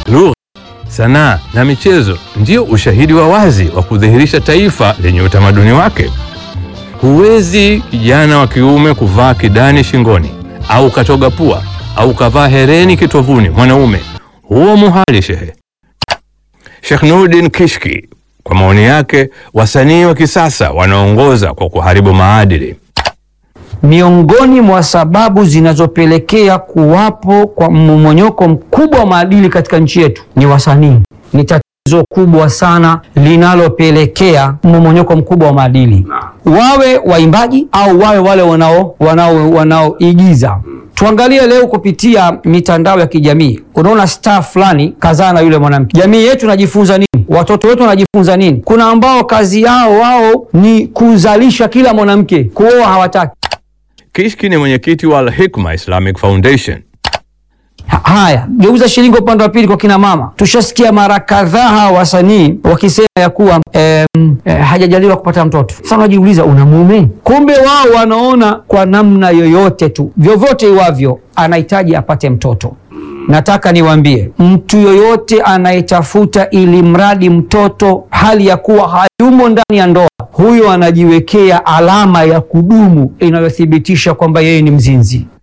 lugha, sanaa na michezo ndio ushahidi wa wazi wa kudhihirisha taifa lenye utamaduni wake. Huwezi kijana wa kiume kuvaa kidani shingoni au katoga pua au kavaa hereni kitovuni mwanaume, huo muhali shehe. Sheikh Nuruddin Kishki, kwa maoni yake, wasanii wa kisasa wanaongoza kwa kuharibu maadili. Miongoni mwa sababu zinazopelekea kuwapo kwa mmomonyoko mkubwa wa maadili katika nchi yetu ni wasanii. Ni tatizo kubwa sana linalopelekea mmomonyoko mkubwa wa maadili, wawe waimbaji au wawe wale wanao wanao wanaoigiza. Tuangalie leo kupitia mitandao ya kijamii, unaona star fulani kazaa na yule mwanamke. Jamii yetu inajifunza nini? Watoto wetu wanajifunza nini? Kuna ambao kazi yao wao ni kuzalisha kila mwanamke, kuoa hawataki. Kishki ni mwenyekiti wa Al-Hikma Islamic Foundation. Ha- Haya, geuza shilingi upande wa pili kwa kina mama. Tushasikia mara kadhaa hawa wasanii wakisema ya kuwa em, eh, hajajaliwa kupata mtoto. Sasa unajiuliza una mume? Kumbe wao wanaona kwa namna yoyote tu, vyovyote iwavyo, anahitaji apate mtoto. Nataka niwaambie mtu yoyote anayetafuta ili mradi mtoto hali ya kuwa hayumo ndani ya ndoa, huyo anajiwekea alama ya kudumu inayothibitisha kwamba yeye ni mzinzi.